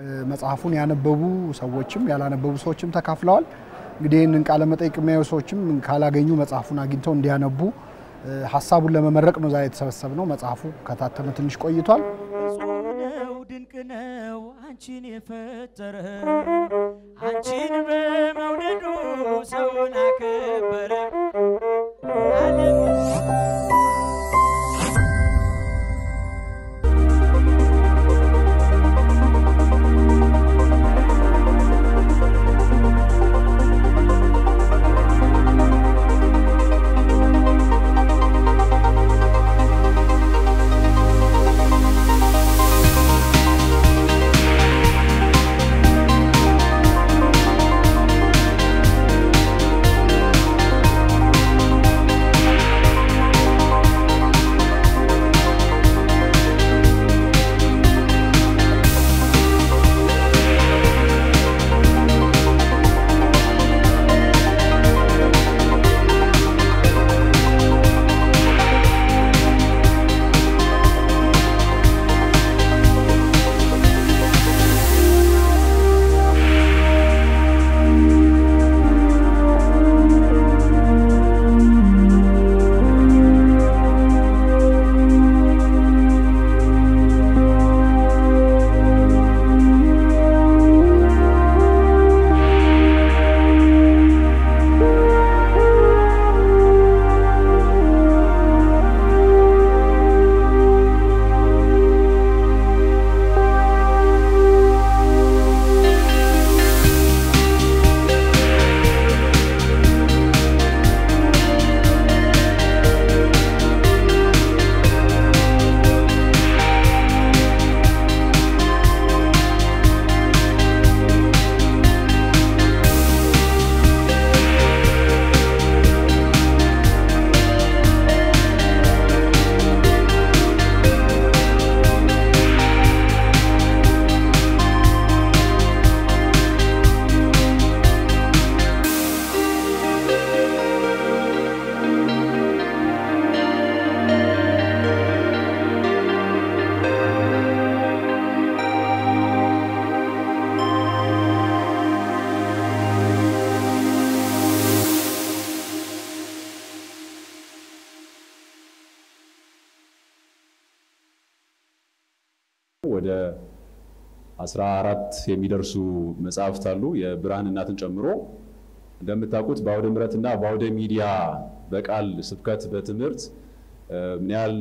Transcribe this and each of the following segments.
መጽሐፉን ያነበቡ ሰዎችም ያላነበቡ ሰዎችም ተካፍለዋል። እንግዲህ ይህንን ቃለ መጠይቅ የሚያዩ ሰዎችም ካላገኙ መጽሐፉን አግኝተው እንዲያነቡ ሀሳቡን ለመመረቅ ነው ዛሬ የተሰበሰብነው። መጽሐፉ ከታተመ ትንሽ ቆይቷል። እጹብ ነው ድንቅ ነው አንቺን የፈጠረ አንቺን በመውደዱ ሰውን አከበረ። ዓለም ወደ 14 የሚደርሱ መጽሐፍት አሉ የብርሃን እናትን ጨምሮ። እንደምታውቁት በአውደ ምሕረትና በአውደ ሚዲያ በቃል ስብከት በትምህርት ምን ያህል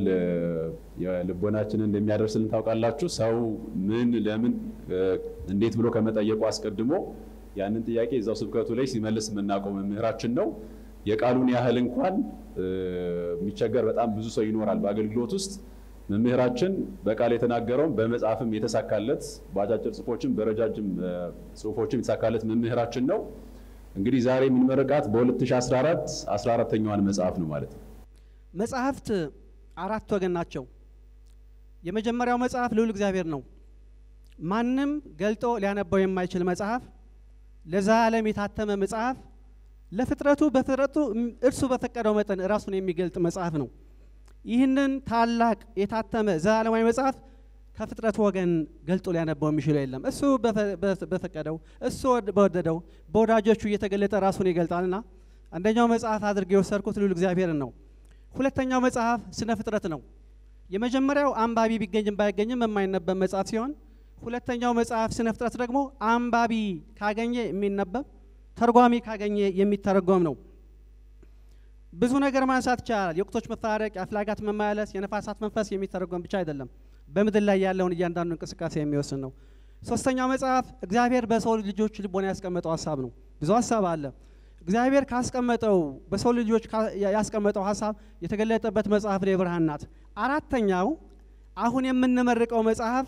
የልቦናችንን እንደሚያደርስልን ታውቃላችሁ። ሰው ምን ለምን እንዴት ብሎ ከመጠየቁ አስቀድሞ ያንን ጥያቄ እዛው ስብከቱ ላይ ሲመልስ የምናውቀው መምህራችን ነው። የቃሉን ያህል እንኳን የሚቸገር በጣም ብዙ ሰው ይኖራል በአገልግሎት ውስጥ። መምህራችን በቃል የተናገረውን በመጽሐፍም የተሳካለት በአጫጭር ጽሁፎችም በረጃጅም ጽሁፎችም የተሳካለት መምህራችን ነው። እንግዲህ ዛሬ የምንመረቃት በ2014 14ተኛዋን መጽሐፍ ነው ማለት ነው። መጽሐፍት አራት ወገን ናቸው። የመጀመሪያው መጽሐፍ ልዑል እግዚአብሔር ነው። ማንም ገልጦ ሊያነባው የማይችል መጽሐፍ፣ ለዘላለም የታተመ መጽሐፍ፣ ለፍጥረቱ በፍጥረቱ እርሱ በፈቀደው መጠን ራሱን የሚገልጥ መጽሐፍ ነው። ይህንን ታላቅ የታተመ ዘላለማዊ መጽሐፍ ከፍጥረቱ ወገን ገልጦ ሊያነባው የሚችለው የለም። እሱ በፈቀደው እሱ በወደደው በወዳጆቹ እየተገለጠ ራሱን ይገልጣልና አንደኛው መጽሐፍ አድርጌ የወሰድኩት ልዑል እግዚአብሔርን ነው። ሁለተኛው መጽሐፍ ስነ ፍጥረት ነው። የመጀመሪያው አንባቢ ቢገኝም ባይገኝም የማይነበብ መጽሐፍ ሲሆን ሁለተኛው መጽሐፍ ስነ ፍጥረት ደግሞ አንባቢ ካገኘ የሚነበብ ተርጓሚ ካገኘ የሚተረጎም ነው። ብዙ ነገር ማንሳት ይቻላል። የወቅቶች መፈራረቅ፣ የአፍላጋት መመላለስ፣ የነፋሳት መንፈስ የሚተረጎም ብቻ አይደለም፣ በምድር ላይ ያለውን እያንዳንዱ እንቅስቃሴ የሚወስን ነው። ሶስተኛው መጽሐፍ እግዚአብሔር በሰው ልጆች ልቦና ያስቀመጠው ሀሳብ ነው። ብዙ ሀሳብ አለ። እግዚአብሔር ካስቀመጠው በሰው ልጆች ያስቀመጠው ሀሳብ የተገለጠበት መጽሐፍ ነው የብርሃን ናት። አራተኛው አሁን የምንመርቀው መጽሐፍ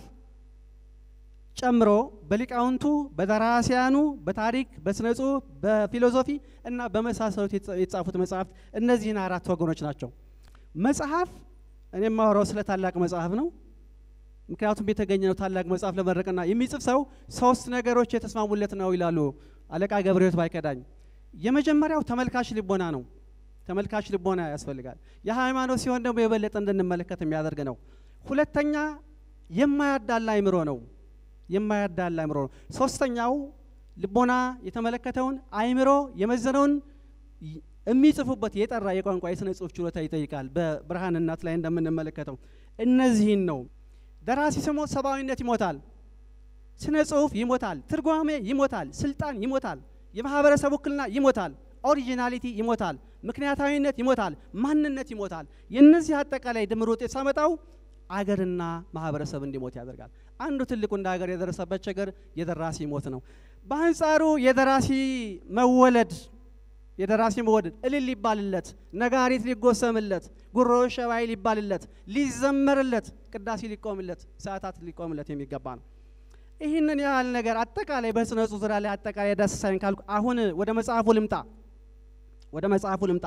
ጨምሮ በሊቃውንቱ በደራሲያኑ በታሪክ በስነ ጽሁፍ በፊሎዞፊ እና በመሳሰሉት የተጻፉት መጽሐፍት እነዚህን አራት ወገኖች ናቸው። መጽሐፍ እኔ የማወራው ስለ ታላቅ መጽሐፍ ነው። ምክንያቱም የተገኘ ነው ታላቅ መጽሐፍ ለመረቅና የሚጽፍ ሰው ሶስት ነገሮች የተስማሙለት ነው ይላሉ አለቃ ገብረሕይወት ባይከዳኝ። የመጀመሪያው ተመልካች ልቦና ነው። ተመልካች ልቦና ያስፈልጋል። የሃይማኖት ሲሆን ደግሞ የበለጠ እንድንመለከት የሚያደርግ ነው። ሁለተኛ የማያዳላ አይምሮ ነው። የማያዳላ አእምሮ ነው። ሶስተኛው ልቦና የተመለከተውን አእምሮ የመዘነውን ይ- የሚጽፉበት የጠራ የቋንቋ የስነ ጽሁፍ ችሎታ ይጠይቃል። በብርሃን እናት ላይ እንደምንመለከተው እነዚህን ነው። ደራሲ ሲሞት ሰብአዊነት ይሞታል፣ ስነ ጽሁፍ ይሞታል፣ ትርጓሜ ይሞታል፣ ስልጣን ይሞታል፣ የማህበረሰብ ውክልና ይሞታል፣ ኦሪጂናሊቲ ይሞታል፣ ምክንያታዊነት ይሞታል፣ ማንነት ይሞታል። የእነዚህ አጠቃላይ ድምር ውጤት ሳመጣው አገርና ማህበረሰብ እንዲሞት ያደርጋል። አንዱ ትልቁ እንደ ሀገር የደረሰበት ችግር የደራሲ ሞት ነው። በአንጻሩ የደራሲ መወለድ የደራሲ መወደድ እልል ሊባልለት፣ ነጋሪት ሊጎሰምለት፣ ጉሮ ሸባይ ሊባልለት፣ ሊዘመርለት፣ ቅዳሴ ሊቆምለት፣ ሰዓታት ሊቆምለት የሚገባ ነው። ይህንን ያህል ነገር አጠቃላይ በስነ ጽሁፍ ዙሪያ ላይ አጠቃላይ ዳሰሳይን ካልኩ አሁን ወደ መጽሐፉ ልምጣ። ወደ መጽሐፉ ልምጣ።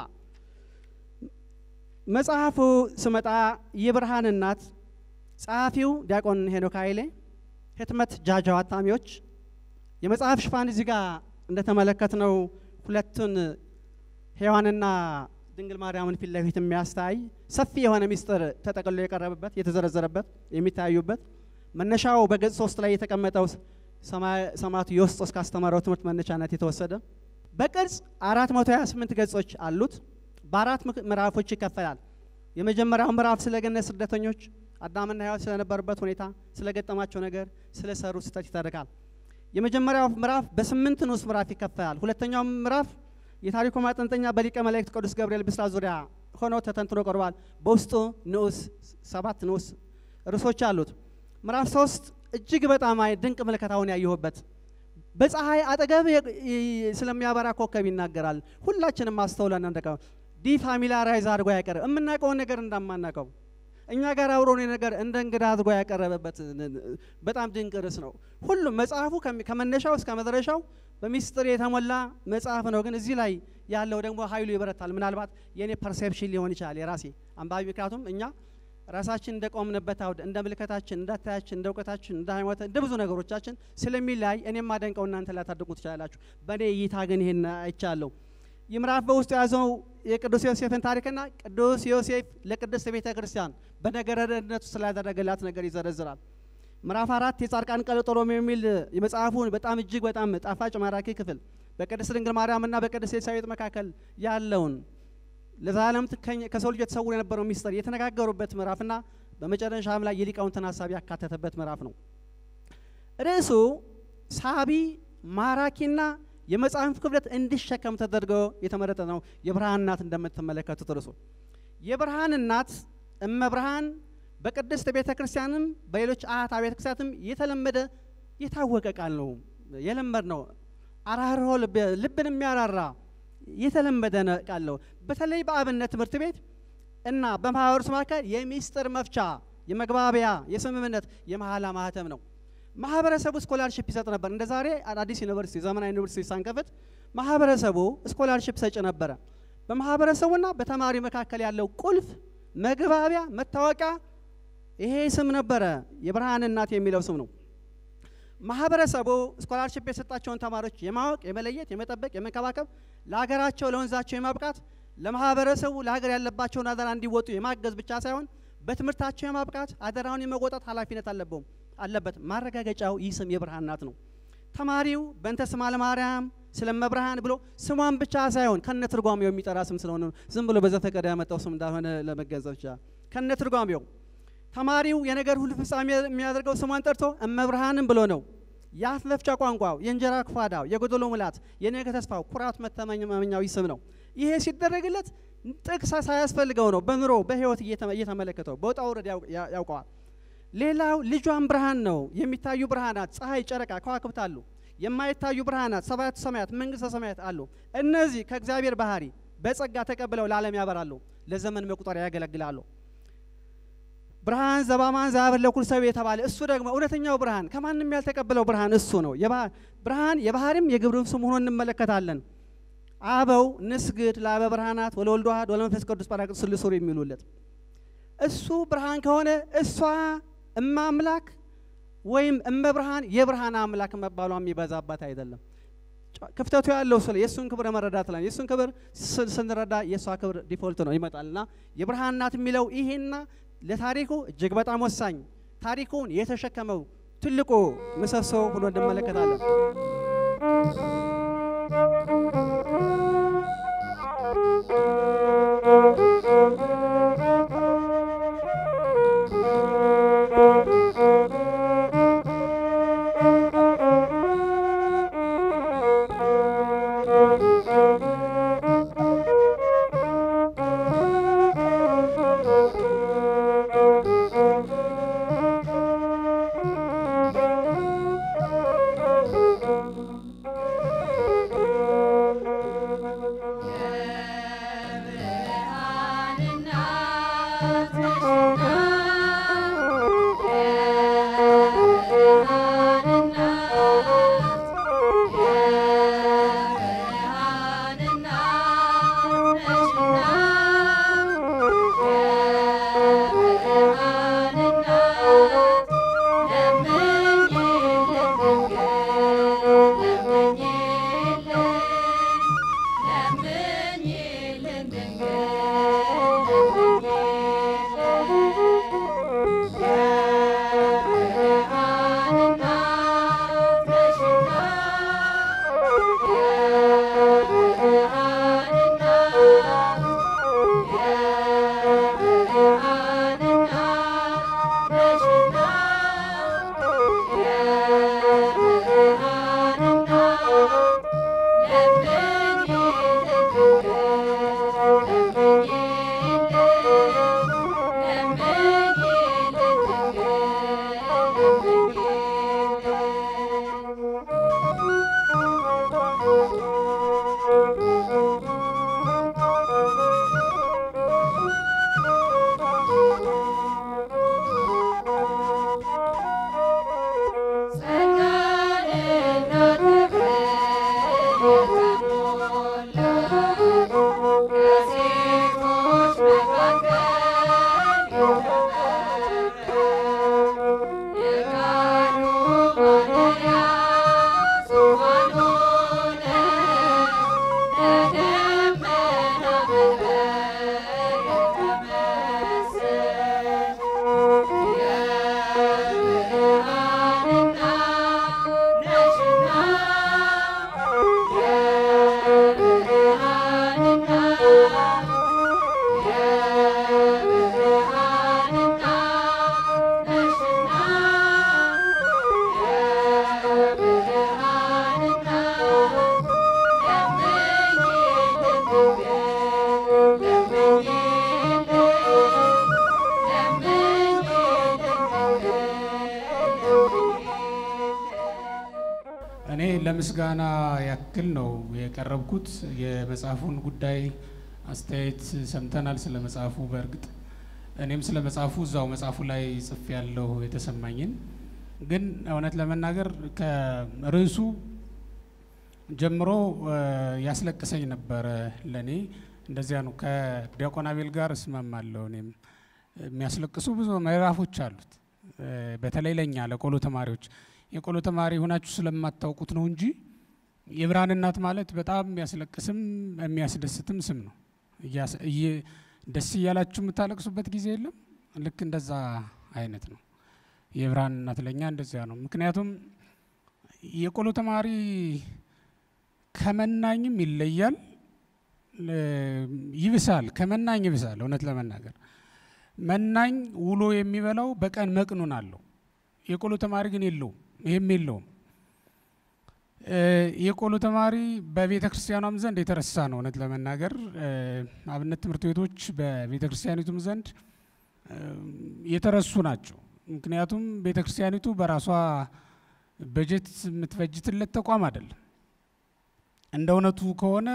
መጽሐፉ ስመጣ የብርሃን እናት ጸሐፊው ዲያቆን ሄኖክ ኃይሌ፣ ህትመት ጃጃው አታሚዎች። የመጽሐፍ ሽፋን እዚህ ጋር እንደተመለከትነው ሁለቱን ሔዋንና ድንግል ማርያምን ፊት ለፊት የሚያስታይ ሰፊ የሆነ ሚስጥር ተጠቅልሎ የቀረበበት የተዘረዘረበት የሚታዩበት መነሻው በገጽ ሶስት ላይ የተቀመጠው ሰማ- ሰማዕቱ ዮስጦስ ካስተማረው ትምህርት መነሻነት የተወሰደ በቅርጽ 428 ገጾች አሉት። በአራት ምክ- ምዕራፎች ይከፈላል። የመጀመሪያው ምዕራፍ ስለ ገነት ስደተኞች አዳምና ሔዋን ስለነበሩበት ሁኔታ፣ ስለገጠማቸው ነገር፣ ስለሰሩ ስህተት ይተርካል። የመጀመሪያው ምዕራፍ በስምንት ንዑስ ምዕራፍ ይከፈላል። ሁለተኛው ምዕራፍ የታሪኩ ማጠንጠኛ በሊቀ መላእክት ቅዱስ ገብርኤል ብስራት ዙሪያ ሆኖ ተተንትኖ ቀርቧል። በውስጡ ንዑስ ሰባት ንዑስ ርዕሶች አሉት። ምዕራፍ ሶስት እጅግ በጣም አይ- ድንቅ ምልከታውን ያየሁበት በፀሐይ አጠገብ የ- ይ- ስለሚያበራ ኮከብ ይናገራል። ሁላችንም አስተውለን እንደቀው ዲፋሚላራይዝ አድርጎ ያቀረበ የምናውቀውን ነገር እንደማናውቀው እኛ ጋር አብሮን ነገር እንደ እንግዳ አድርጎ ያቀረበበት ን- ን- በጣም ድንቅ ርዕስ ነው። ሁሉም መጽሐፉ ከሚ- ከመነሻው እስከ መድረሻው በሚስጥር የተሞላ መጽሐፍ ነው። ግን እዚህ ላይ ያለው ደግሞ ኃይሉ ይበረታል። ምናልባት የእኔ ፐርሴፕሽን ሊሆን ይችላል የራሴ አንባቢ። ምክንያቱም እኛ ራሳችን እንደ ቆምንበት አውድ እንደ ምልከታችን፣ እንደ አታያችን፣ እንደ እውቀታችን፣ እንደ ሃይማኖት፣ እንደ ብዙ ነገሮቻችን ስለሚለያይ እኔም ማደንቀው እናንተ ላታደንቁ ትችላላችሁ። በእኔ እይታ ግን ይሄን አይቻለሁ። ይህ ምዕራፍ በውስጡ የያዘው የቅዱስ ዮሴፍን ታሪክና ቅዱስ ዮሴፍ ለቅድስት ቤተ ክርስቲያን በነገረ ድህነቱ ስላደረገላት ነገር ይዘረዝራል። ምዕራፍ አራት የጻድቃን ቀለጦሎሜ የሚል የመጽሐፉን በጣም እጅግ በጣም ጣፋጭ ማራኪ ክፍል በቅድስት ድንግል ማርያምና በቅድስት ኤልሳቤጥ መካከል ያለውን ለዘላለም ትከኝ- ከሰው ልጅ የተሰውሮ የነበረው ሚስጥር የተነጋገሩበት ምዕራፍና በመጨረሻም ላይ የሊቃውንትን ሀሳብ ያካተተበት ምዕራፍ ነው። ርዕሱ ሳቢ ማራኪና የመጽሐፍ ክብደት እንዲሸከም ተደርጎ የተመረጠ ነው። የብርሃን እናት እንደምትመለከቱት ርዕሱ የብርሃን እናት እመብርሃን በቅድስት ቤተ ክርስቲያንም በሌሎች አያት ቤተ ክርስቲያንም የተለመደ የታወቀ ቃል ነው። የለመድ ነው። አራርሆ ልብ- ልብን የሚያራራ የተለመደ ነ- ቃል ነው። በተለይ በአብነት ትምህርት ቤት እና በማህበረሰብ መካከል የሚስጥር መፍቻ፣ የመግባቢያ፣ የስምምነት፣ የመሀላ ማህተም ነው። ማህበረሰቡ ስኮላርሽፕ ይሰጥ ነበር። እንደ ዛሬ አዳዲስ ዩኒቨርሲቲ ዘመናዊ ዩኒቨርሲቲ ሳንከፍት ማህበረሰቡ ስኮላርሽፕ ሰጭ ነበረ። በማህበረሰቡና በተማሪ መካከል ያለው ቁልፍ መግባቢያ መታወቂያ ይሄ ስም ነበረ። የብርሃን እናት የሚለው ስም ነው። ማህበረሰቡ ስኮላርሽፕ የሰጣቸውን ተማሪዎች የማወቅ የመለየት፣ የመጠበቅ፣ የመንከባከብ ለሀገራቸው ለወንዛቸው የማብቃት ለማህበረሰቡ ለሀገር ያለባቸውን አደራ እንዲወጡ የማገዝ ብቻ ሳይሆን በትምህርታቸው የማብቃት አደራውን የመወጣት ኃላፊነት አለበው አለበት። ማረጋገጫው ይህ ስም የብርሃን እናት ነው። ተማሪው በእንተ ስማ ለማርያም ስለመብርሃን ብሎ ስሟን ብቻ ሳይሆን ከነ ትርጓሜው የሚጠራ ስም ስለሆነ ነው። ዝም ብሎ በዘፈቀደ ያመጣው ስም እንዳልሆነ ለመገንዘብ ይችላል። ከነ ትርጓሜው ተማሪው የነገር ሁሉ ፍጻሜ የሚያደርገው ስሟን ጠርቶ እመብርሃንም ብሎ ነው። የአፍ መፍቻ ቋንቋው፣ የእንጀራ ክፋዳው፣ የጎደሎ ሙላት፣ የነገ ተስፋው፣ ኩራት መተማመኛው ይህ ስም ነው። ይሄ ሲደረግለት ጥቅስ ሳያስፈልገው ነው። በኑሮ በህይወት እየተመ- እየተመለከተው በውጣ ውረድ ያው- ያ- ያውቀዋል። ሌላው ልጇን ብርሃን ነው። የሚታዩ ብርሃናት ፀሐይ፣ ጨረቃ፣ ከዋክብት አሉ። የማይታዩ ብርሃናት ሰባቱ ሰማያት፣ መንግስተ ሰማያት አሉ። እነዚህ ከእግዚአብሔር ባህሪ በጸጋ ተቀብለው ለዓለም ያበራሉ፣ ለዘመን መቁጠሪያ ያገለግላሉ። ብርሃን ዘባማን ዘአብር ለኩል ሰብ የተባለ እሱ ደግሞ እውነተኛው ብርሃን ከማንም ያልተቀበለው ብርሃን እሱ ነው። የባ- ብርሃን የባህሪም የግብርም ስም ሆኖ እንመለከታለን። አበው ንስግድ ለአበ ብርሃናት ወለወልድ ዋሕድ ወለመንፈስ ቅዱስ ጰራቅሊጦስ ስሉስ የሚሉለት እሱ ብርሃን ከሆነ እሷ እመ አምላክ ወይም እመ ብርሃን የብርሃን አምላክ መባሏ የሚበዛባት አይደለም። ጨ- ክፍተቱ ያለው ስለ የእሱን ክብር መረዳት ላይ የእሱን ክብር ስ- ስንረዳ የእሷ ክብር ዲፎልት ነው ይመጣልና የብርሃን እናት የሚለው ይሄና ለታሪኩ እጅግ በጣም ወሳኝ ታሪኩን የተሸከመው ትልቁ ምሰሶ ሆኖ እንመለከታለን። እኔ ለምስጋና ያክል ነው የቀረብኩት። የመጽሐፉን ጉዳይ አስተያየት ሰምተናል። ስለ መጽሐፉ በእርግጥ እኔም ስለ መጽሐፉ እዛው መጽሐፉ ላይ ጽፌ ያለሁ የተሰማኝን ግን እውነት ለመናገር ከርዕሱ ጀምሮ ያስለቅሰኝ ነበረ። ለእኔ እንደዚያ ነው። ከዲያቆን አቤል ጋር እስማማለሁ። እኔም የሚያስለቅሱ ብዙ ምዕራፎች አሉት። በተለይ ለእኛ ለቆሎ ተማሪዎች የቆሎ ተማሪ ሆናችሁ ስለማታውቁት ነው እንጂ የብርሃን እናት ማለት በጣም የሚያስለቅስም የሚያስደስትም ስም ነው። ደስ እያላችሁ የምታለቅሱበት ጊዜ የለም። ልክ እንደዛ አይነት ነው። የብርሃን እናት ለእኛ እንደዚያ ነው። ምክንያቱም የቆሎ ተማሪ ከመናኝም ይለያል፣ ይብሳል። ከመናኝ ይብሳል። እውነት ለመናገር መናኝ ውሎ የሚበላው በቀን መቅኑን አለው። የቆሎ ተማሪ ግን የለውም። ይህም የለውም። የቆሎ ተማሪ በቤተ ክርስቲያኗም ዘንድ የተረሳ ነው። እውነት ለመናገር አብነት ትምህርት ቤቶች በቤተ ክርስቲያኒቱም ዘንድ የተረሱ ናቸው። ምክንያቱም ቤተ ክርስቲያኒቱ በራሷ በጀት የምትበጅትለት ተቋም አይደለም። እንደ እውነቱ ከሆነ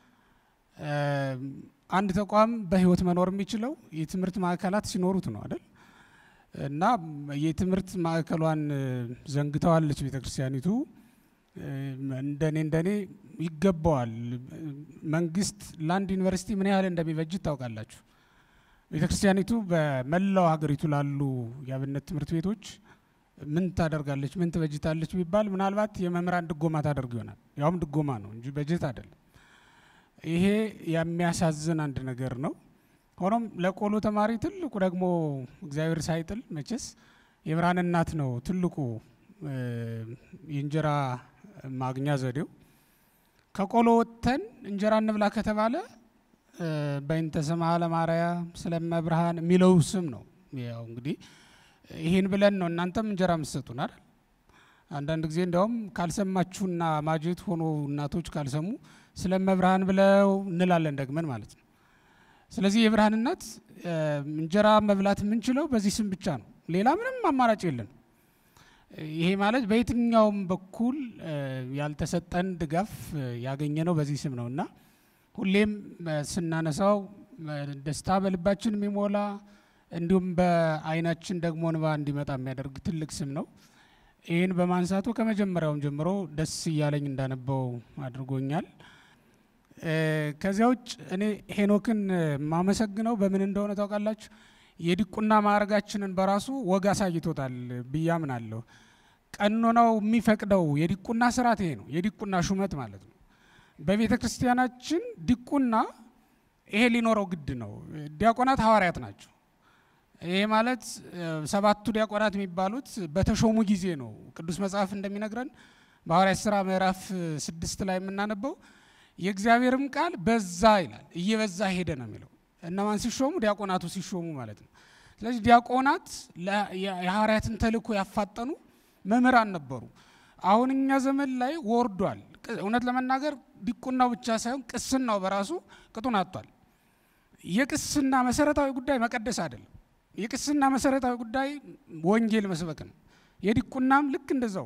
አንድ ተቋም በሕይወት መኖር የሚችለው የትምህርት ማዕከላት ሲኖሩት ነው አይደል? እና የትምህርት ማዕከሏን ዘንግተዋለች ቤተ ክርስቲያኒቱ። እንደኔ እንደኔ ይገባዋል። መንግስት ለአንድ ዩኒቨርሲቲ ምን ያህል እንደሚበጅት ታውቃላችሁ። ቤተ ክርስቲያኒቱ በመላው ሀገሪቱ ላሉ የአብነት ትምህርት ቤቶች ምን ታደርጋለች፣ ምን ትበጅታለች ቢባል ምናልባት የመምህራን ድጎማ ታደርግ ይሆናል። ያውም ድጎማ ነው እንጂ በጀት አይደለም። ይሄ የሚያሳዝን አንድ ነገር ነው። ሆኖም ለቆሎ ተማሪ ትልቁ ደግሞ እግዚአብሔር ሳይጥል መቼስ የብርሃን እናት ነው ትልቁ የእንጀራ ማግኛ ዘዴው። ከቆሎ ወጥተን እንጀራ እንብላ ከተባለ በእንተ ስማ ለማርያም ስለመብርሃን የሚለው ስም ነው። ያው እንግዲህ ይህን ብለን ነው እናንተም እንጀራ ምሰጡን አይደል? አንዳንድ ጊዜ እንዲያውም ካልሰማችሁና ማጀት ሆኖ እናቶች ካልሰሙ ስለመብርሃን ብለው እንላለን ደግመን ማለት ነው። ስለዚህ የብርሃን እናት እንጀራ መብላት የምንችለው በዚህ ስም ብቻ ነው። ሌላ ምንም አማራጭ የለን። ይሄ ማለት በየትኛውም በኩል ያልተሰጠን ድጋፍ ያገኘ ነው በዚህ ስም ነው እና ሁሌም ስናነሳው ደስታ በልባችን የሚሞላ እንዲሁም በዓይናችን ደግሞ እንባ እንዲመጣ የሚያደርግ ትልቅ ስም ነው። ይህን በማንሳቱ ከመጀመሪያውም ጀምሮ ደስ እያለኝ እንዳነበው አድርጎኛል። ከዚያ ውጭ እኔ ሄኖክን የማመሰግነው በምን እንደሆነ ታውቃላችሁ? የዲቁና ማዕረጋችንን በራሱ ወግ አሳይቶታል ብዬ አምናለሁ። ቀኖናው የሚፈቅደው የዲቁና ስርዓት ይሄ ነው፣ የዲቁና ሹመት ማለት ነው። በቤተ ክርስቲያናችን ዲቁና ይሄ ሊኖረው ግድ ነው። ዲያቆናት ሐዋርያት ናቸው። ይሄ ማለት ሰባቱ ዲያቆናት የሚባሉት በተሾሙ ጊዜ ነው። ቅዱስ መጽሐፍ እንደሚነግረን በሐዋርያት ሥራ ምዕራፍ ስድስት ላይ የምናነበው የእግዚአብሔርም ቃል በዛ ይላል፣ እየበዛ ሄደ ነው የሚለው። እነማን ሲሾሙ? ዲያቆናቱ ሲሾሙ ማለት ነው። ስለዚህ ዲያቆናት የሐዋርያትን ተልእኮ ያፋጠኑ መምህራን ነበሩ። አሁን እኛ ዘመን ላይ ወርዷል። እውነት ለመናገር ዲቁናው ብቻ ሳይሆን ቅስናው በራሱ ቅጡን አጥቷል። የቅስና መሰረታዊ ጉዳይ መቀደስ አይደለም። የቅስና መሰረታዊ ጉዳይ ወንጌል መስበክ ነው። የዲቁናም ልክ እንደዛው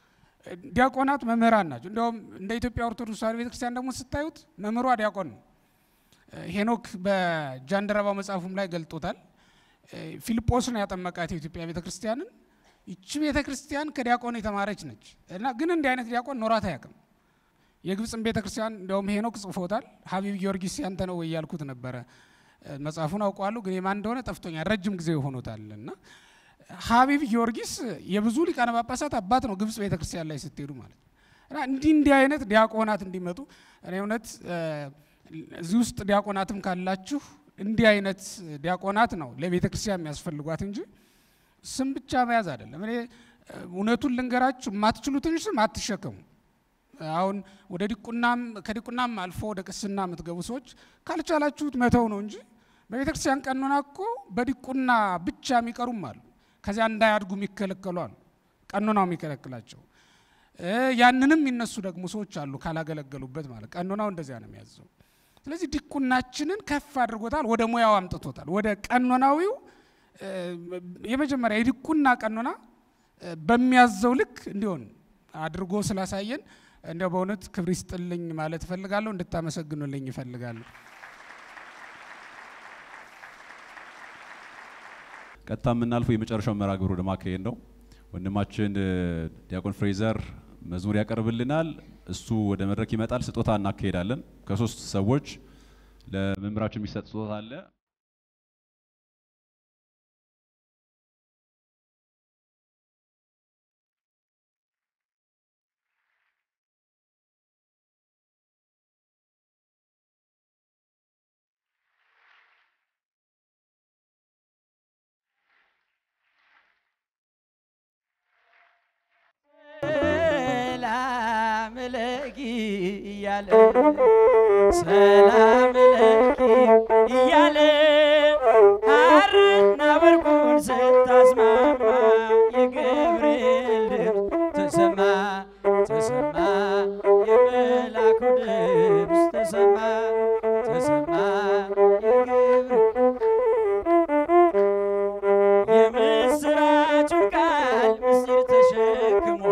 ዲያቆናት መምህራን ናቸው። እንዲያውም እንደ ኢትዮጵያ ኦርቶዶክስ ተዋሕዶ ቤተክርስቲያን ደግሞ ስታዩት መምህሯ ዲያቆን ነው። ሄኖክ በጃንደረባው መጽሐፉም ላይ ገልጦታል። ፊልጶስ ነው ያጠመቃት የኢትዮጵያ ቤተክርስቲያንን። ይቺ ቤተክርስቲያን ከዲያቆን የተማረች ነች እና ግን እንዲህ አይነት ዲያቆን ኖራት አያውቅም። የግብፅን ቤተክርስቲያን እንዲያውም ሄኖክ ጽፎታል። ሀቢብ ጊዮርጊስ ያንተ ነው ወይ ያልኩት ነበረ። መጽሐፉን አውቀዋለሁ ግን የማን እንደሆነ ጠፍቶኛል። ረጅም ጊዜ ሆኖታል እና ሀቢብ ጊዮርጊስ የብዙ ሊቃነ ጳጳሳት አባት ነው ግብፅ ቤተክርስቲያን ላይ ስትሄዱ ማለት ነው። እና እንዲህ እንዲህ አይነት ዲያቆናት እንዲመጡ እኔ እውነት እዚህ ውስጥ ዲያቆናትም ካላችሁ እንዲህ አይነት ዲያቆናት ነው ለቤተ ክርስቲያን የሚያስፈልጓት እንጂ ስም ብቻ መያዝ አይደለም። እኔ እውነቱን ልንገራችሁ፣ የማትችሉትን ስም አትሸከሙ። አሁን ወደ ዲቁናም ከዲቁናም አልፎ ወደ ቅስና የምትገቡ ሰዎች ካልቻላችሁት መተው ነው እንጂ በቤተ ክርስቲያን ቀኖና እኮ በዲቁና ብቻ የሚቀሩም አሉ። ከዚያ እንዳያድጉ የሚከለከሉ አሉ፣ ቀኖናው የሚከለክላቸው። ያንንም የሚነሱ ደግሞ ሰዎች አሉ ካላገለገሉበት ማለት ቀኖናው እንደዚያ ነው የሚያዘው። ስለዚህ ዲቁናችንን ከፍ አድርጎታል፣ ወደ ሙያው አምጥቶታል። ወደ ቀኖናዊው የመጀመሪያ የዲቁና ቀኖና በሚያዘው ልክ እንዲሆን አድርጎ ስላሳየን እንዲያው በእውነት ክብር ይስጥልኝ ማለት እፈልጋለሁ። እንድታመሰግኑልኝ እፈልጋለሁ። ቀጥታ የምናልፈው የመጨረሻው መርሃ ግብር ወደ ማካሄድ ነው። ወንድማችን ዲያቆን ፍሬዘር መዝሙር ያቀርብልናል። እሱ ወደ መድረክ ይመጣል። ስጦታ እናካሄዳለን። ከሶስት ሰዎች ለመምህራችን የሚሰጥ ስጦታ አለ። ሰላም ለኪ እያለ ሰላም ለኪ እያለ ሐርና ወርቁን ስታስማማ የገብርኤል ድምፅ ተሰማ ተሰማ የመላኩ ድምፅ ተሰማ ተሰማ የገብርኤል የምስራቹን ቃል ምስጢር ተሸክሞ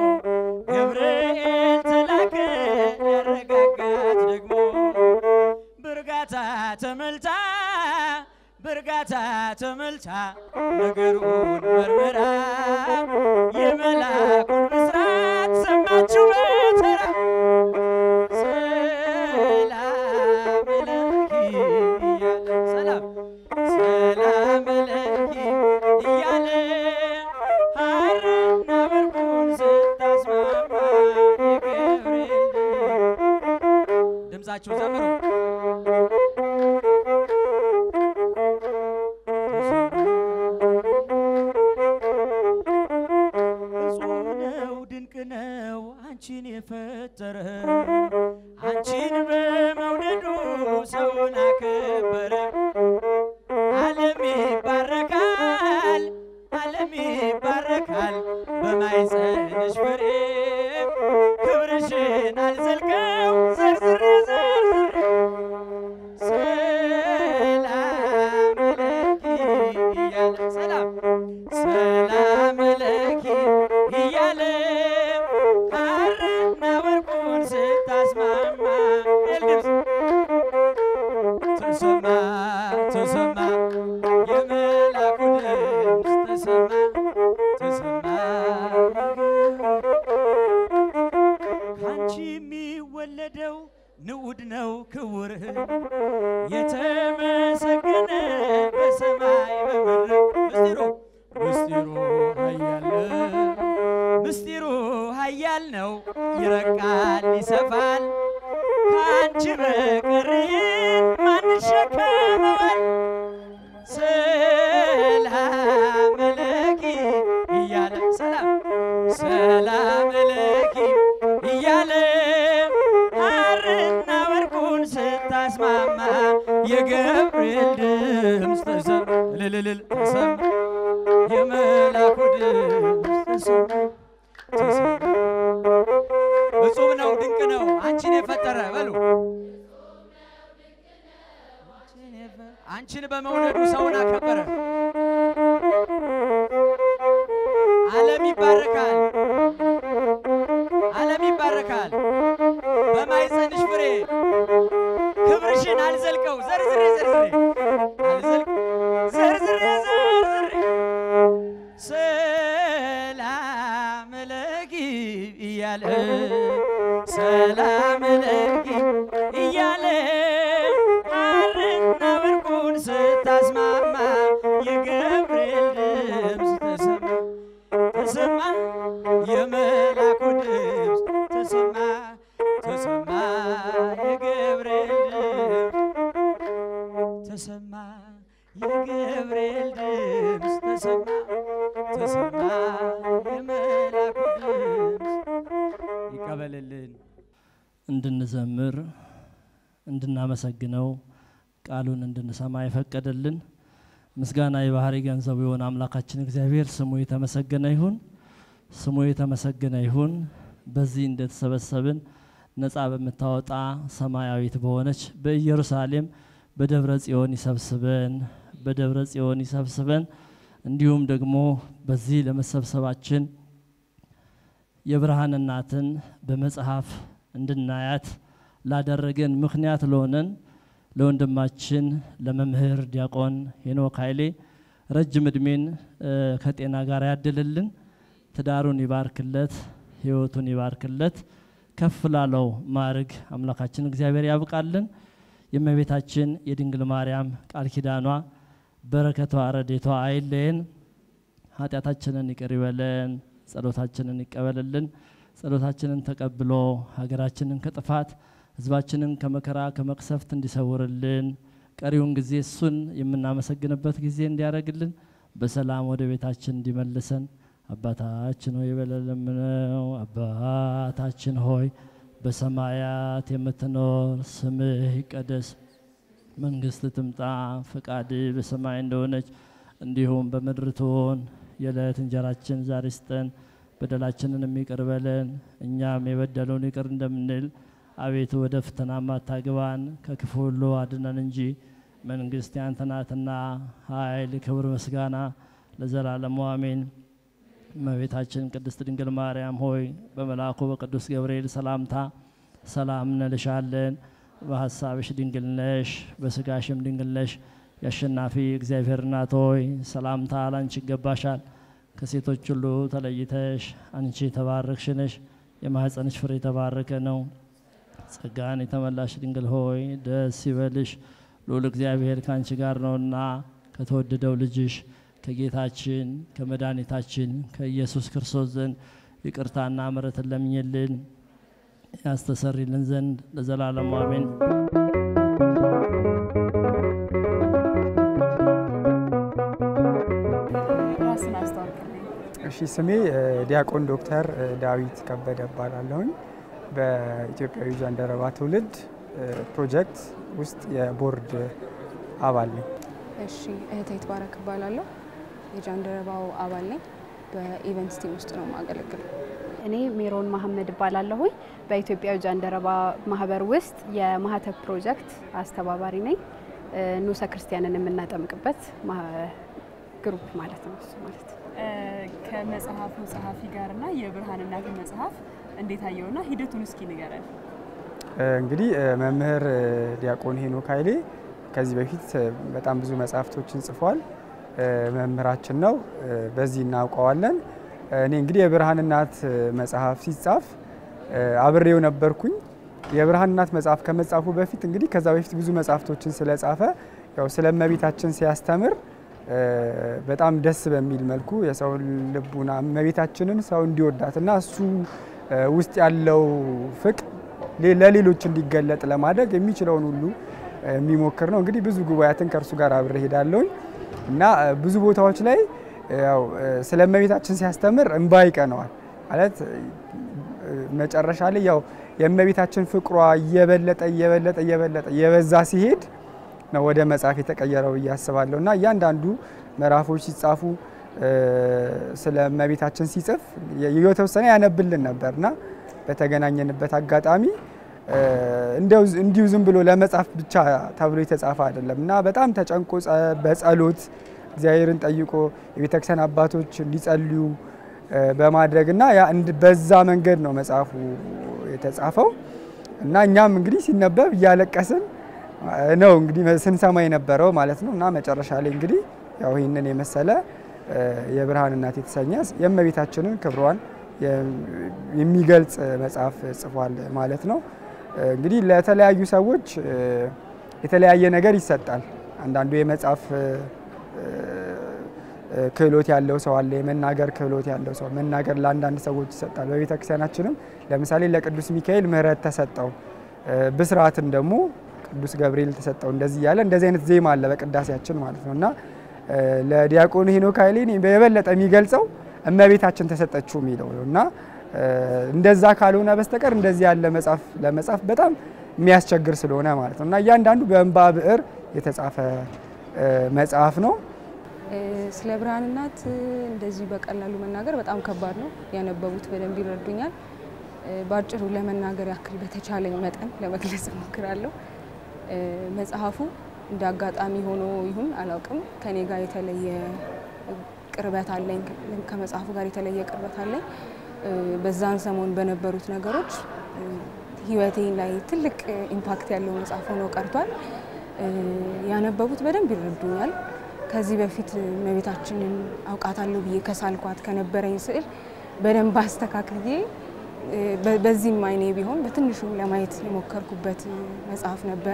ገብርኤል ተላከ ሊያረጋጋት ደግሞ በእርጋታ ተመልታ በእርጋታ ተመልታ ነገሩን መርምራ የመልአኩን ብስራት ሰማችው በተራ ሰላም ለኪ እያለ ሰላም ሰላም ለኪ እያለ ሐርና ወርቁን ስታስማማ የገብርኤል ድምፃችሁ ዘምሩ እጹብ አንቺን የፈጠረ አንቺን በመውደዱ ሰውን አከበረ። ዓለም ይባረካል፣ ዓለም ይባረካል በማኅፀንሽ ፍሬ ክብርሽን አልዘልቀው ዘርዝሬ ዘርዝሬ ሰላም ለኪ እያለ ሰላም ሰላም ለኪ እያለ ሐርና ወርቁን ስታስማማ የልብስ ተሰማ ተሰማ የመላኩ ድምፅ ተሰማ ተሰማ ካንቺ የሚወለደው ንዑድ ነው ክቡር የተመሰገነ በሰማይ በምድር ምስጢሩ ምስጢሩ ኃያል ምስጢሩ ኃያል ነው ይረቃል ይሰፋል ከአንቺ በቀር ይህን ማን ይሸከመዋል? ሰላም ለኪ እያለ ሰላም ሰላም ለኪ እያለ ሐርና ወርቁን ስታስማማ የገብርኤል ድምፅ ተሰማ እልልልል ተሰማ የመላኩ ድምፅ ተሰማ ተሰማ እጹብ ነው ድንቅ ነው አንቺን የፈጠረ በሉ አንቺን በመውለዱ ሰውን አከበረ። ዓለም ይባረካል፣ ዓለም ይባረካል በማኅፀንሽ ፍሬ ክብርሽን አልዘልቀው ዘርዝሬ ዘርዝሬ አልዘልቅ ዘርዝሬ ዘርዝሬ ሰላም ለኪ እያለ ሰላም ለኪ እያለ ሐርና ወርቁን ስታስማማ የገብርኤል ድምፅ ተሰማ ተሰማ የመላኩ ድምፅ ተሰማ ተሰማ የገብርኤል ድምፅ ተሰማ የገብርኤል ድምፅ ተሰማ ተሰማ የመላኩ ድምፅ ይቀበልልን። እንድንዘምር እንድናመሰግነው ቃሉን እንድንሰማ የፈቀደልን ምስጋና የባህሪ ገንዘቡ የሆነ አምላካችን እግዚአብሔር ስሙ የተመሰገነ ይሁን። ስሙ የተመሰገነ ይሁን። በዚህ እንደተሰበሰብን ነፃ በምታወጣ ሰማያዊት በሆነች በኢየሩሳሌም በደብረ ጽዮን ይሰብስበን፣ በደብረ ጽዮን ይሰብስበን። እንዲሁም ደግሞ በዚህ ለመሰብሰባችን የብርሃን እናትን በመጽሐፍ እንድናያት ላደረገን ምክንያት ለሆነን ለወንድማችን ለመምህር ዲያቆን ሄኖክ ኃይሌ ረጅም እድሜን እ፣ ከጤና ጋር ያድልልን፣ ትዳሩን ይባርክለት፣ ህይወቱን ይባርክለት፣ ከፍ ላለው ማዕርግ አምላካችን እግዚአብሔር ያብቃልን። የእመቤታችን የድንግል ማርያም ቃል ኪዳኗ በረከቷ ረዴቷ አይለየን። ኃጢአታችንን ይቅር ይበለን፣ ጸሎታችንን ይቀበልልን። ጸሎታችንን ተቀብሎ ሀገራችንን ከጥፋት ህዝባችንን ከመከራ ከመቅሰፍት እንዲሰውርልን ቀሪውን ጊዜ እሱን የምናመሰግንበት ጊዜ እንዲያደርግልን በሰላም ወደ ቤታችን እንዲመልሰን አባታችን ሆይ ብለን ለምነው። አባታችን ሆይ በሰማያት የምትኖር ስምህ ይቀደስ፣ መንግስት ትምጣ፣ ፈቃድ በሰማይ እንደሆነች እንዲሁም በምድር ትሆን። የዕለት እንጀራችን ዛሬ ስጠን፣ በደላችንን የሚቅር በለን እኛም የበደለውን ይቅር እንደምንል አቤቱ ወደ ፈተና አታግባን ከክፉ ሁሉ አድነን እንጂ መንግስት ያንተ ናትና ኃይል፣ ክብር፣ ምስጋና ለዘላለሙ አሜን። እመቤታችን ቅድስት ድንግል ማርያም ሆይ በመልአኩ በቅዱስ ገብርኤል ሰላምታ ሰላም እንልሻለን። በሀሳብሽ ድንግል ነሽ፣ በስጋሽም ድንግል ነሽ። የአሸናፊ እግዚአብሔር እናት ሆይ ሰላምታ ላንቺ ይገባሻል። ከሴቶች ሁሉ ተለይተሽ አንቺ የተባረክሽ ነሽ፣ የማኅፀንሽ ፍሬ የተባረከ ነው። ጸጋን የተመላሽ ድንግል ሆይ ደስ ይበልሽ፣ ልዑል እግዚአብሔር ከአንቺ ጋር ነውና ከተወደደው ልጅሽ ከጌታችን ከመድኃኒታችን ከኢየሱስ ክርስቶስ ዘንድ ይቅርታና ምሕረትን ለምኝልን ያስተሰርይልን ዘንድ ለዘላለሙ አሜን። ራስን አስተዋውቅልኝ። እሺ ስሜ ዲያቆን ዶክተር ዳዊት ከበደ እባላለሁኝ። በኢትዮጵያዊ ጃንደረባ ትውልድ ፕሮጀክት ውስጥ የቦርድ አባል ነኝ። እሺ እህቴ ይትባረክ እባላለሁ። የጃንደረባው አባል ነኝ። በኢቨንትስ ቲም ውስጥ ነው የማገለግለው። እኔ ሜሮን መሀመድ እባላለሁኝ በኢትዮጵያዊ ጃንደረባ ማህበር ውስጥ የማህተብ ፕሮጀክት አስተባባሪ ነኝ። ንዑሰ ክርስቲያንን የምናጠምቅበት ግሩፕ ማለት ነው እሱ ማለት ነው። ከመጽሐፉ ጸሐፊ ጋርና የብርሃን እናትን መጽሐፍ እንዴት አየውና ሂደቱን እስኪ ንገረን። እንግዲህ መምህር ዲያቆን ሄኖክ ኃይሌ ከዚህ በፊት በጣም ብዙ መጽሐፍቶችን ጽፏል። መምህራችን ነው፣ በዚህ እናውቀዋለን። እኔ እንግዲህ የብርሃን እናት መጽሐፍ ሲጻፍ አብሬው ነበርኩኝ። የብርሃን እናት መጽሐፍ ከመጻፉ በፊት እንግዲህ ከዛ በፊት ብዙ መጽሐፍቶችን ስለጻፈ ያው ስለ እመቤታችን ሲያስተምር በጣም ደስ በሚል መልኩ የሰው ልቡና እመቤታችንን ሰው እንዲወዳትና እሱ ውስጥ ያለው ፍቅር ለሌሎች እንዲገለጥ ለማድረግ የሚችለውን ሁሉ የሚሞክር ነው። እንግዲህ ብዙ ጉባኤያትን ከእርሱ ጋር አብሬ ሄዳለሁኝ እና ብዙ ቦታዎች ላይ ያው ስለ እመቤታችን ሲያስተምር እንባ ይቀነዋል ማለት መጨረሻ ላይ ያው የእመቤታችን ፍቅሯ እየበለጠ እየበለጠ እየበለጠ እየበዛ ሲሄድ ነው ወደ መጽሐፍ የተቀየረው ብዬ አስባለሁ እና እያንዳንዱ ምዕራፎች ሲጻፉ ስለ እመቤታችን ሲጽፍ የተወሰነ ያነብልን ነበር እና በተገናኘንበት አጋጣሚ እንዲሁ ዝም ብሎ ለመጻፍ ብቻ ተብሎ የተጻፈ አይደለም እና በጣም ተጨንቆ በጸሎት እግዚአብሔርን ጠይቆ የቤተክርስቲያን አባቶች እንዲጸልዩ በማድረግ እና በዛ መንገድ ነው መጽሐፉ የተጻፈው እና እኛም እንግዲህ ሲነበብ እያለቀስን ነው እንግዲህ ስንሰማ የነበረው ማለት ነው እና መጨረሻ ላይ እንግዲህ ያው ይህንን የመሰለ የብርሃን እናት የተሰኘ የእመቤታችንን ክብሯን የሚገልጽ መጽሐፍ ጽፏል ማለት ነው። እንግዲህ ለተለያዩ ሰዎች የተለያየ ነገር ይሰጣል። አንዳንዱ የመጽሐፍ ክህሎት ያለው ሰው አለ። የመናገር ክህሎት ያለው ሰው መናገር ለአንዳንድ ሰዎች ይሰጣል። በቤተ ክርስቲያናችንም ለምሳሌ ለቅዱስ ሚካኤል ምሕረት ተሰጠው፣ ብስራትን ደግሞ ቅዱስ ገብርኤል ተሰጠው። እንደዚህ እያለ እንደዚህ አይነት ዜማ አለ በቅዳሴያችን ማለት ነው እና ለዲያቆን ሄኖክ ኃይሌ የበለጠ የሚገልጸው እመቤታችን ተሰጠችው የሚለው ነው እና እንደዛ ካልሆነ በስተቀር እንደዚህ ያለ መጽሐፍ ለመጻፍ በጣም የሚያስቸግር ስለሆነ ማለት ነው እና እያንዳንዱ በእንባ ብዕር የተጻፈ መጽሐፍ ነው። ስለ ብርሃን እናት እንደዚህ በቀላሉ መናገር በጣም ከባድ ነው። ያነበቡት በደንብ ይረዱኛል። በአጭሩ ለመናገር ያክል በተቻለኝ መጠን ለመግለጽ እሞክራለሁ። መጽሐፉ እንደ አጋጣሚ ሆኖ ይሁን አላውቅም፣ ከኔ ጋር የተለየ ቅርበት አለኝ። ከመጽሐፉ ጋር የተለየ ቅርበት አለኝ። በዛን ሰሞን በነበሩት ነገሮች ህይወቴ ላይ ትልቅ ኢምፓክት ያለው መጽሐፍ ሆኖ ቀርቷል። ያነበቡት በደንብ ይረዱኛል። ከዚህ በፊት እመቤታችንን አውቃታለሁ ብዬ ከሳልኳት ከነበረኝ ስዕል በደንብ አስተካክዬ በዚህም አይኔ ቢሆን በትንሹ ለማየት የሞከርኩበት መጽሐፍ ነበረ።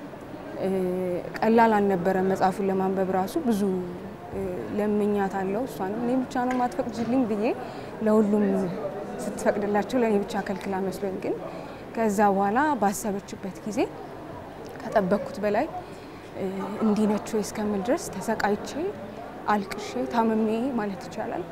ቀላል አልነበረም። መጽሐፉን ለማንበብ ራሱ ብዙ ለምኛት አለው። እሷንም እኔ ብቻ ነው ማትፈቅጅልኝ ብዬ ለሁሉም ስትፈቅድላቸው ለእኔ ብቻ ከልክላ መስሎኝ፣ ግን ከዛ በኋላ ባሰበችበት ጊዜ ከጠበቅኩት በላይ እንዲህ ነች ወይ እስከምል ድረስ ተሰቃይቼ አልቅሼ ታምሜ ማለት ይቻላል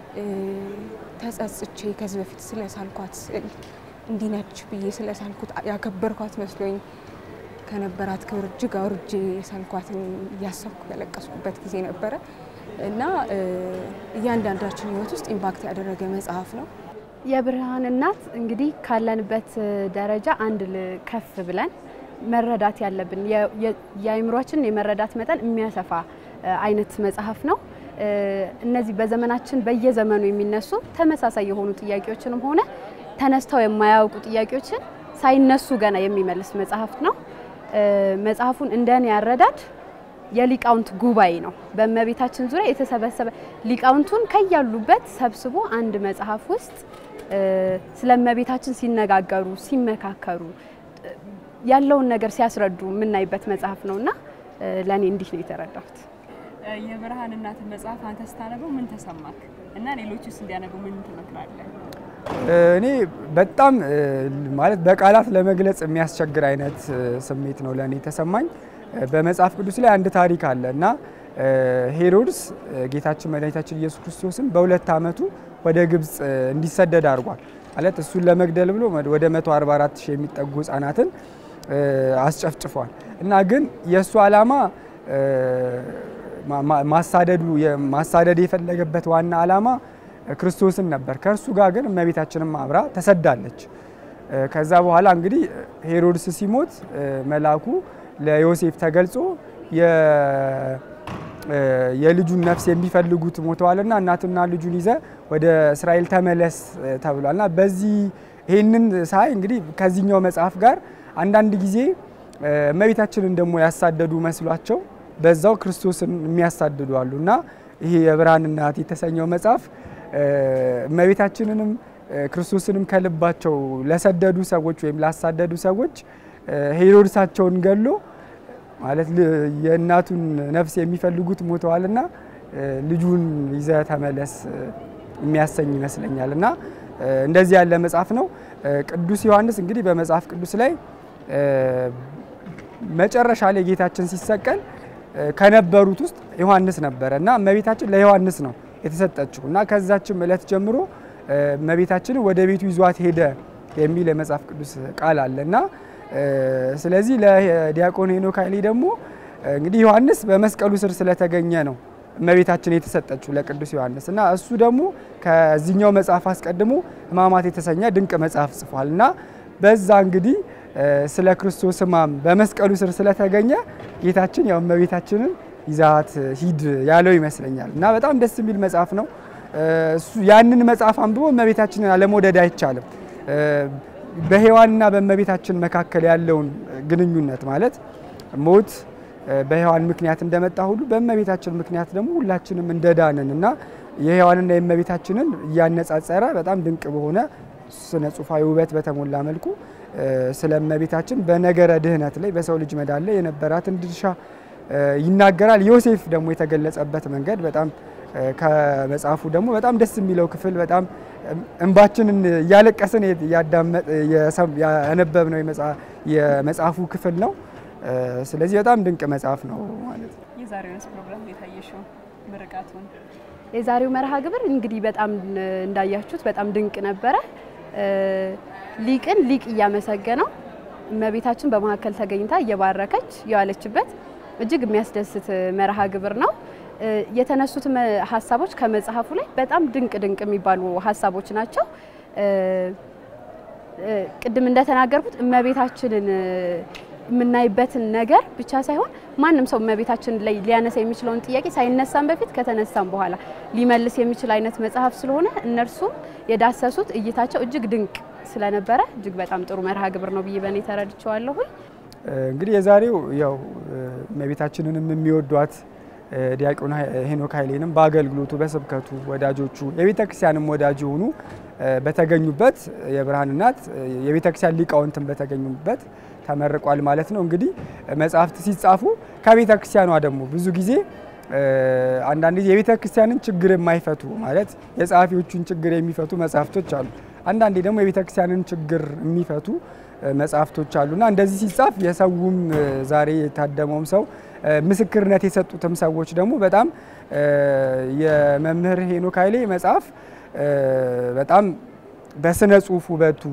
ተጸጽቼ ከዚህ በፊት ስለሳልኳት ስዕል እንዲህ ነች ብዬ ስለሳልኩት ያከበርኳት መስሎኝ ከነበራት ክብር እጅግ አውርጄ የሳልኳትን እያሰብኩ ያለቀስኩበት ጊዜ ነበረ እና እያንዳንዳችን ሕይወት ውስጥ ኢምፓክት ያደረገ መጽሐፍ ነው። የብርሃን እናት እንግዲህ ካለንበት ደረጃ አንድ ከፍ ብለን መረዳት ያለብን የአእምሯችን የመረዳት መጠን የሚያሰፋ አይነት መጽሐፍ ነው። እነዚህ በዘመናችን በየዘመኑ የሚነሱ ተመሳሳይ የሆኑ ጥያቄዎችንም ሆነ ተነስተው የማያውቁ ጥያቄዎችን ሳይነሱ ገና የሚመልስ መጽሐፍ ነው። መጽሐፉን እንደኔ ያረዳድ የሊቃውንት ጉባኤ ነው። በእመቤታችን ዙሪያ የተሰበሰበ ሊቃውንቱን ከያሉበት ሰብስቦ አንድ መጽሐፍ ውስጥ ስለ እመቤታችን ሲነጋገሩ፣ ሲመካከሩ ያለውን ነገር ሲያስረዱ የምናይበት መጽሐፍ ነው እና ለእኔ እንዲህ ነው የተረዳሁት። የብርሃን እናትን መጽሐፍ አንተ ስታነበው ምን ተሰማክ እና ሌሎችስ እንዲያነቡ ምን ትመክራለህ? እኔ በጣም ማለት በቃላት ለመግለጽ የሚያስቸግር አይነት ስሜት ነው ለእኔ የተሰማኝ። በመጽሐፍ ቅዱስ ላይ አንድ ታሪክ አለ እና ሄሮድስ ጌታችን መድኃኒታችን ኢየሱስ ክርስቶስን በሁለት ዓመቱ ወደ ግብፅ እንዲሰደድ አድርጓል። ማለት እሱን ለመግደል ብሎ ወደ 144 ሺህ የሚጠጉ ህጻናትን አስጨፍጭፏል። እና ግን የእሱ ዓላማ ማሳደዱ ማሳደድ የፈለገበት ዋና ዓላማ ክርስቶስን ነበር። ከእርሱ ጋር ግን እመቤታችንም አብራ ተሰዳለች። ከዛ በኋላ እንግዲህ ሄሮድስ ሲሞት መልአኩ ለዮሴፍ ተገልጾ የልጁን ነፍስ የሚፈልጉት ሞተዋልና እናትና ልጁን ይዘ ወደ እስራኤል ተመለስ ተብሏልና በዚህ ይህንን ሳይ እንግዲህ ከዚህኛው መጽሐፍ ጋር አንዳንድ ጊዜ እመቤታችንን ደግሞ ያሳደዱ መስሏቸው በዛው ክርስቶስን የሚያሳድዱ አሉ እና ይሄ የብርሃን እናት የተሰኘው መጽሐፍ እመቤታችንንም ክርስቶስንም ከልባቸው ለሰደዱ ሰዎች ወይም ላሳደዱ ሰዎች ሄሮድሳቸውን ገሎ ማለት የእናቱን ነፍስ የሚፈልጉት ሞተዋልና ልጁን ይዘ ተመለስ የሚያሰኝ ይመስለኛል እና እንደዚህ ያለ መጽሐፍ ነው። ቅዱስ ዮሐንስ እንግዲህ በመጽሐፍ ቅዱስ ላይ መጨረሻ ላይ ጌታችን ሲሰቀል ከነበሩት ውስጥ ዮሐንስ ነበረ እና እመቤታችን ለዮሐንስ ነው የተሰጠችው እና ከዛችም እለት ጀምሮ እመቤታችንን ወደ ቤቱ ይዟት ሄደ የሚል የመጽሐፍ ቅዱስ ቃል አለ እና ስለዚህ ለዲያቆን ሄኖክ ኃይሌ ደግሞ እንግዲህ ዮሐንስ በመስቀሉ ስር ስለተገኘ ነው እመቤታችን የተሰጠችው ለቅዱስ ዮሐንስ እና እሱ ደግሞ ከዚህኛው መጽሐፍ አስቀድሞ ሕማማት የተሰኘ ድንቅ መጽሐፍ ጽፏል እና በዛ እንግዲህ ስለ ክርስቶስ ሕማም በመስቀሉ ስር ስለተገኘ ጌታችን ያው እመቤታችንን ይዛት ሂድ ያለው ይመስለኛል እና በጣም ደስ የሚል መጽሐፍ ነው። ያንን መጽሐፍ አንብቦ እመቤታችንን አለመውደድ አይቻልም። በሔዋንና በእመቤታችን መካከል ያለውን ግንኙነት ማለት ሞት በሔዋን ምክንያት እንደመጣ ሁሉ በእመቤታችን ምክንያት ደግሞ ሁላችንም እንደዳንን እና የሔዋንና የእመቤታችንን እያነጻጸረ በጣም ድንቅ በሆነ ስነ ጽሑፋዊ ውበት በተሞላ መልኩ ስለ እመቤታችን በነገረ ድህነት ላይ በሰው ልጅ መዳን ላይ የነበራትን ድርሻ ይናገራል። ዮሴፍ ደግሞ የተገለጸበት መንገድ በጣም ከመጽሐፉ ደግሞ በጣም ደስ የሚለው ክፍል በጣም እንባችንን እያለቀስን ያነበብነው የመጽሐፉ ክፍል ነው። ስለዚህ በጣም ድንቅ መጽሐፍ ነው ማለት ነው። የዛሬውንስ ፕሮግራም የታየሽው ምርቃቱን የዛሬው መርሃ ግብር እንግዲህ በጣም እንዳያችሁት በጣም ድንቅ ነበረ። ሊቅን ሊቅ እያመሰገነው እመቤታችን በመካከል ተገኝታ እየባረከች የዋለችበት እጅግ የሚያስደስት መርሃ ግብር ነው። የተነሱት ሀሳቦች ከመጽሐፉ ላይ በጣም ድንቅ ድንቅ የሚባሉ ሀሳቦች ናቸው። ቅድም እንደተናገርኩት እመቤታችንን የምናይበትን ነገር ብቻ ሳይሆን ማንም ሰው እመቤታችን ላይ ሊያነሳ የሚችለውን ጥያቄ ሳይነሳም በፊት ከተነሳም በኋላ ሊመልስ የሚችል አይነት መጽሐፍ ስለሆነ እነርሱም የዳሰሱት እይታቸው እጅግ ድንቅ ስለነበረ እጅግ በጣም ጥሩ መርሃ ግብር ነው ብዬ በእኔ ተረድቼዋለሁኝ። እንግዲህ የዛሬው ያው እመቤታችንንም የሚወዷት ዲያቆን ሄኖክ ኃይሌንም በአገልግሎቱ በስብከቱ ወዳጆቹ የቤተ ክርስቲያንም ወዳጅ የሆኑ በተገኙበት የብርሃን እናት የቤተ ክርስቲያን ሊቃውንትን በተገኙበት ተመርቋል ማለት ነው። እንግዲህ መጽሐፍት ሲጻፉ ከቤተ ክርስቲያኗ ደግሞ ብዙ ጊዜ አንዳንድ ጊዜ የቤተ ክርስቲያንን ችግር የማይፈቱ ማለት የጸሐፊዎቹን ችግር የሚፈቱ መጽሐፍቶች አሉ። አንዳንዴ ደግሞ የቤተ ክርስቲያንን ችግር የሚፈቱ መጽሐፍቶች አሉና እንደዚህ ሲጻፍ የሰውም ዛሬ የታደመውም ሰው ምስክርነት የሰጡትም ሰዎች ደግሞ በጣም የመምህር ሄኖክ ኃይሌ መጽሐፍ በጣም በስነ ጽሁፍ ውበቱ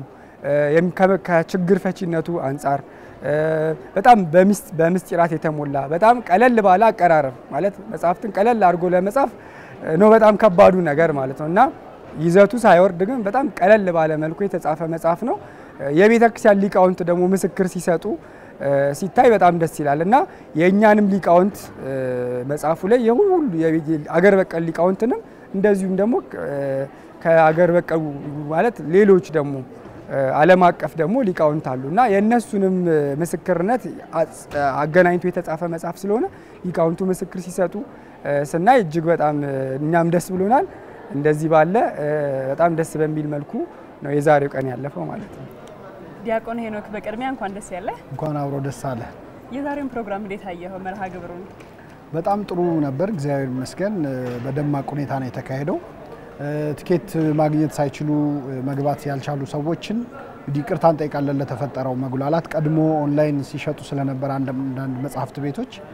ከችግር ፈቺነቱ አንጻር በጣም በምስጢራት የተሞላ በጣም ቀለል ባለ አቀራረብ ማለት መጽሐፍትን ቀለል አድርጎ ለመጻፍ ነው በጣም ከባዱ ነገር ማለት ነው እና ይዘቱ ሳይወርድ ግን በጣም ቀለል ባለ መልኩ የተጻፈ መጽሐፍ ነው። የቤተ ክርስቲያን ሊቃውንት ደግሞ ምስክር ሲሰጡ ሲታይ በጣም ደስ ይላል እና የእኛንም ሊቃውንት መጽሐፉ ላይ የሁሉ አገር በቀል ሊቃውንትንም እንደዚሁም ደግሞ ከአገር በቀል ማለት ሌሎች ደግሞ ዓለም አቀፍ ደግሞ ሊቃውንት አሉ እና የእነሱንም ምስክርነት አገናኝቶ የተጻፈ መጽሐፍ ስለሆነ ሊቃውንቱ ምስክር ሲሰጡ ስናይ እጅግ በጣም እኛም ደስ ብሎናል። እንደዚህ ባለ በጣም ደስ በሚል መልኩ ነው የዛሬው ቀን ያለፈው ማለት ነው። ዲያቆን ሄኖክ በቅድሚያ እንኳን ደስ ያለ። እንኳን አብሮ ደስ አለ። የዛሬውን ፕሮግራም እንዴት አየኸው? መርሃ ግብሩን በጣም ጥሩ ነበር፣ እግዚአብሔር ይመስገን። በደማቅ ሁኔታ ነው የተካሄደው። ትኬት ማግኘት ሳይችሉ መግባት ያልቻሉ ሰዎችን እንግዲህ ይቅርታ እንጠይቃለን ለተፈጠረው መጉላላት። ቀድሞ ኦንላይን ሲሸጡ ስለነበር አንዳንድ መጽሐፍት ቤቶች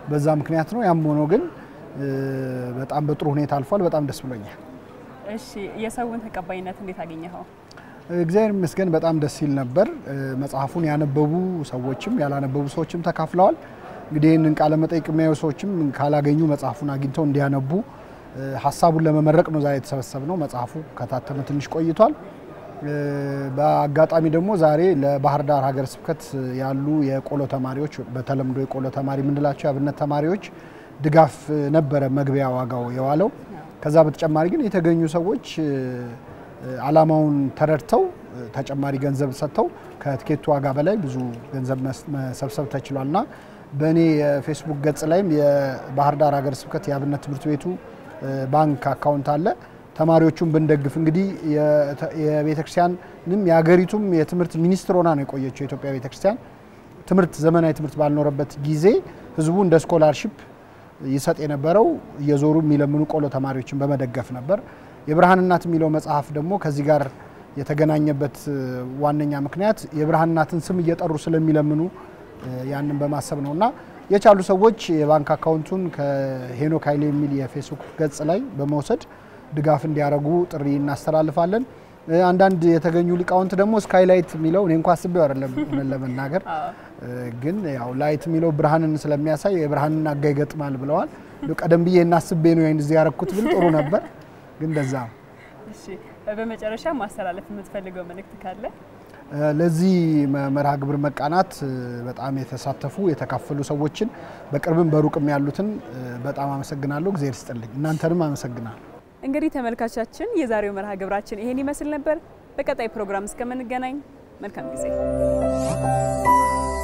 በዛ ምክንያት ነው። ያም ሆኖ ግን በጣም በጥሩ ሁኔታ አልፏል። በጣም ደስ ብሎኛል። እሺ የሰውን ተቀባይነት እንዴት አገኘኸው? እግዚአብሔር ይመስገን በጣም ደስ ይል ነበር። መጽሐፉን ያነበቡ ሰዎችም ያላነበቡ ሰዎችም ተካፍለዋል። እንግዲህ ይህንን ቃለ መጠይቅ የሚያዩ ሰዎችም ካላገኙ መጽሐፉን አግኝተው እንዲያነቡ ሀሳቡን ለመመረቅ ነው ዛሬ የተሰበሰብ ነው። መጽሐፉ ከታተመ ትንሽ ቆይቷል። በአጋጣሚ ደግሞ ዛሬ ለባህር ዳር ሀገረ ስብከት ያሉ የቆሎ ተማሪዎች በተለምዶ የቆሎ ተማሪ የምንላቸው የአብነት ተማሪዎች ድጋፍ ነበረ መግቢያ ዋጋው የዋለው። ከዛ በተጨማሪ ግን የተገኙ ሰዎች አላማውን ተረድተው ተጨማሪ ገንዘብ ሰጥተው ከትኬቱ ዋጋ በላይ ብዙ ገንዘብ መሰብሰብ ተችሏል እና በእኔ የፌስቡክ ገጽ ላይም የባህር ዳር ሀገረ ስብከት የአብነት ትምህርት ቤቱ ባንክ አካውንት አለ። ተማሪዎቹን ብንደግፍ እንግዲህ የቤተክርስቲያንም የሀገሪቱም የትምህርት ሚኒስትር ሆና ነው የቆየችው የኢትዮጵያ ቤተክርስቲያን። ትምህርት ዘመናዊ ትምህርት ባልኖረበት ጊዜ ህዝቡ እንደ ስኮላርሺፕ ይሰጥ የነበረው እየዞሩ የሚለምኑ ቆሎ ተማሪዎችን በመደገፍ ነበር። የብርሃን እናት የሚለው መጽሐፍ ደግሞ ከዚህ ጋር የተገናኘበት ዋነኛ ምክንያት የብርሃን እናትን ስም እየጠሩ ስለሚለምኑ ያንን በማሰብ ነው እና የቻሉ ሰዎች የባንክ አካውንቱን ከሄኖክ ኃይሌ የሚል የፌስቡክ ገጽ ላይ በመውሰድ ድጋፍ እንዲያደርጉ ጥሪ እናስተላልፋለን። አንዳንድ የተገኙ ሊቃውንት ደግሞ ስካይላይት የሚለው እኔ እንኳ አስቤው አይደለም እውነት ለመናገር ግን ያው ላይት የሚለው ብርሃንን ስለሚያሳይ የብርሃንን አጋ ይገጥማል ብለዋል። ቀደም ብዬ እናስቤ ነው እንደዚህ ያረኩት ብል ጥሩ ነበር፣ ግን እንደዛ ነው። እሺ በመጨረሻ ማስተላለፍ የምትፈልገው መልእክት ካለ? ለዚህ መርሃ ግብር መቃናት በጣም የተሳተፉ የተካፈሉ ሰዎችን በቅርብም በሩቅም ያሉትን በጣም አመሰግናለሁ። እግዚአብሔር ይስጥልኝ። እናንተንም አመሰግናለሁ። እንግዲህ ተመልካቻችን የዛሬው መርሃ ግብራችን ይሄን ይመስል ነበር። በቀጣይ ፕሮግራም እስከምንገናኝ መልካም ጊዜ